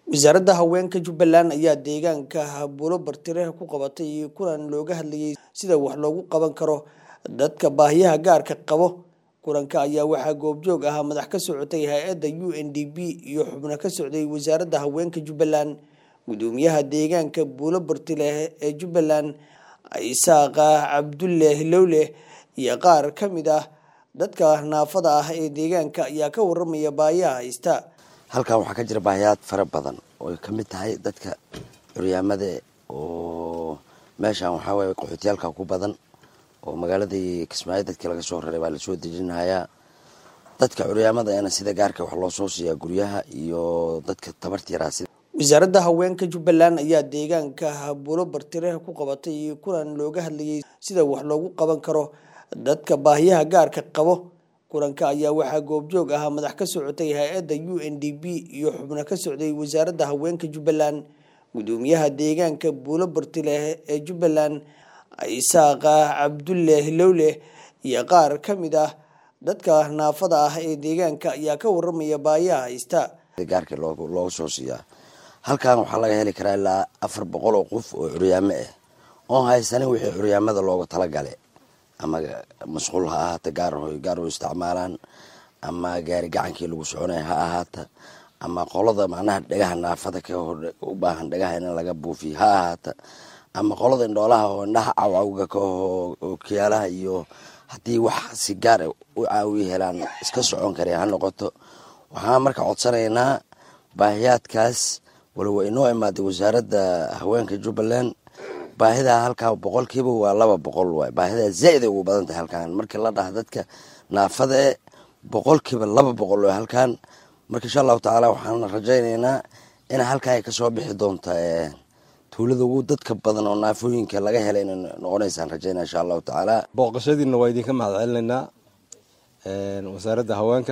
wasaaradda haweenka jubbaland ayaa deegaanka habulo bartire ku qabatay kulan looga hadlayay sida wax loogu qaban karo dadka baahiyaha gaarka qabo kulanka ayaa waxaa goobjoog ahaa madax ka socotay hay-adda u n d b iyo xubno ka socday wasaaradda haweenka jubbaland gudoomiyaha deegaanka buulo bartile ee jubbaland isaaqa cabdulle hilowle iyo qaar ka mid ah dadka naafada ah ee deegaanka ayaa ka waramaya baahiyaha haysta halkan waxaa ka jira baahiyaad fara badan oo ay ka mid tahay dadka curyaamada oo meeshan waxaa waye qaxootiyaalka ku badan oo magaaladii kismaayo dadkii laga soo raray baa lasoo dejinayaa dadka curyaamada eena sida gaarka wax loo soo siiyaa guryaha iyo dadka tabarta yaraa sida wasaaradda haweenka jubbaland ayaa deegaanka habulo bartire ku qabatay kulan looga hadlayay sida wax loogu qaban karo dadka baahiyaha gaarka qabo kulanka ayaa waxaa goobjoog ahaa madax ka socotay hay-adda u n d b iyo xubno ka socday wasaaradda haweenka jubbaland gudoomiyaha deegaanka buulo bartile ee jubbaland isaaqa cabdulle hilowle iyo qaar ka mid ah dadka naafada ah ee deegaanka ayaa ka waramaya baahiyaha haysta gaarka looga soo siiyaa halkan waxaa laga heli karaa ilaa afar boqol oo qof oo curyaamo ah oon haysanin wixii curyaamada looga talagale ama masquul ha ahaata gaar gaar u isticmaalaan ama gaari gacankii lagu soconaya ha ahaata ama qolada macnaha dhagaha naafada ka u baahan dhagaha in laga buufiyo ha ahaata ama qolada indhoolaha oo indhaha cawcawga ka oo kiyaalaha iyo haddii wax si gaar u caawiya helaan iska socon kara ha noqoto waxaan marka codsanaynaa baahiyaadkaas walowa inoo imaaday wasaaradda haweenka jubbaland baahidaa halkaa boqolkiiba waa laba boqol waay baahidaa zaa'iday ugu badan tahay halkan markii la dhaha dadka naafada e boqolkiiba laba boqol waay halkan marka insha allahu tacaala waxaan rajaynaynaa in halkan ay kasoo bixi doonta tuulada ugu dadka badan oo naafooyinka laga helay inay noqonaysaan rajaynaa insha allahu tacaala booqashadiina waa idinka mahad celinaynaa wasaaradda haweenka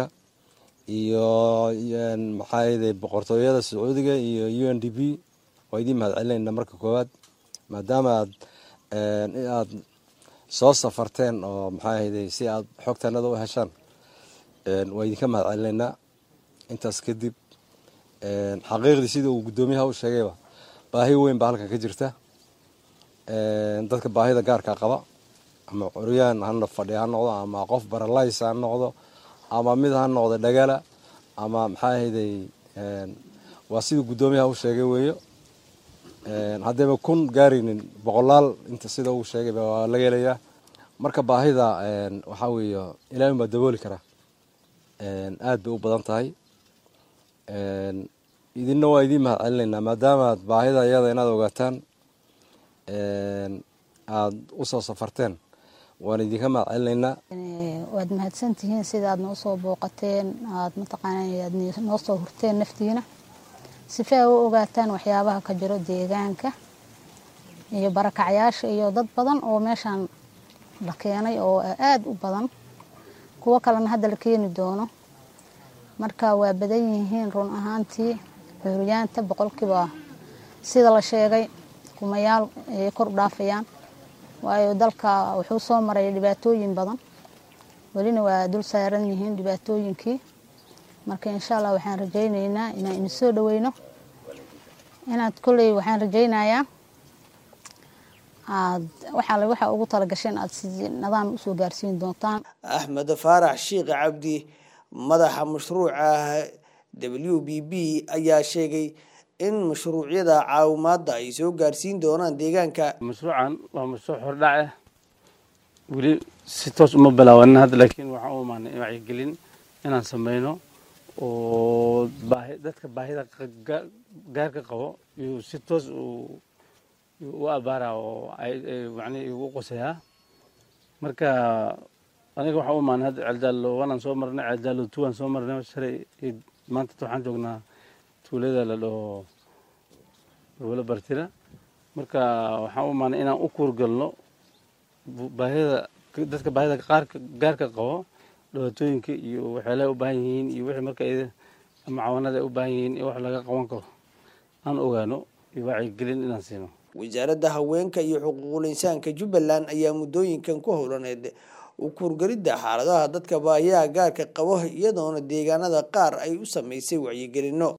iyo maxaa yday boqortooyada sacuudiga iyo u n d b waa idiin mahad celinaynaa marka koowaad maadaama aad aad soo safarteen oo maxaa ahayday si aad xogtanada u heshaan waa idinka mahad celinaynaa intaas kadib xaqiiqdii sida uu guddoomiyaha u sheegayba baahi weyn baa halkan ka jirta dadka baahida gaarka qaba ama curyaan ha fadhi ha noqdo ama qof baralays ha noqdo ama mid ha noqdo dhagala ama maxaa ahayday waa siduu guddoomiyaha u sheegay weeyo haddayba kun gaaraynin boqolaal inta sida uu sheegayba waa laga helayaa marka baahida waxaa weeye ilaahin baa dabooli karaa aad bay u badan tahay idinna waa idiin mahad celinaynaa maadaamaad baahida iyada inaad ogaataan aada usoo safarteen waan idinka mahad celinaynaa waad mahadsantihiin sida aad noo soo booqateen aad mataqaana aad noo soo hurteen naftiina sifa a u ogaataan waxyaabaha ka jiro deegaanka iyo barakacyaasha iyo dad badan oo meeshaan la keenay oo aada u badan kuwo kalena hadda la keeni doono marka waa badan yihiin run ahaantii xuryaanta boqolkiiba sida la sheegay kumayaal ayay kor u dhaafayaan waayo dalka wuxuu soo maray dhibaatooyin badan welina waa dul saaran yihiin dhibaatooyinkii marka insha allah waxaan rajaynaynaa inaan idin soo dhaweyno inaad kolley waxaan rajaynayaa aad waxaale waxaa ugu talagasheen aad si nadaam usoo gaarsiin doontaan axmed faarax sheikh cabdi madaxa mashruuca w b b ayaa sheegay in mashruucyada caawimaadda ay soo gaarsiin doonaan deegaanka mashruucan waa mashruuc hordhac ah weli si toos uma bilaabanin hadda laakiin waxaan u imaanay wacyigelin inaan sameyno oo baahi dadka baahida gaarka qabo iyuu si toos u abaara oo macnihi igu qosayaa marka aniga waxaan u imaanay hadda ceeldaalo wanaan soo marnay ceeldaalo tuwaan soo marnay shalay maanta waxaan joognaa tuulada la dhaho gobolo bartira marka waxaan u imaanay inaan u kuurgalno baahida dadka baahida qaarka gaarka qabo dhibaatooyinka iyo waxyaalaha u baahan yihiin iyo wixii marka ama cawanada ay u baahan yihiin in wax laga qaban karo aan ogaano iyo wacyigelin inaan siino wasaaradda haweenka iyo xuquuqul insaanka jubbaland ayaa muddooyinkan ku howlaneed u kuurgelidda xaaladaha dadka baahiyaha gaarka qabo iyadoona deegaanada qaar ay u sameysay wacyigelino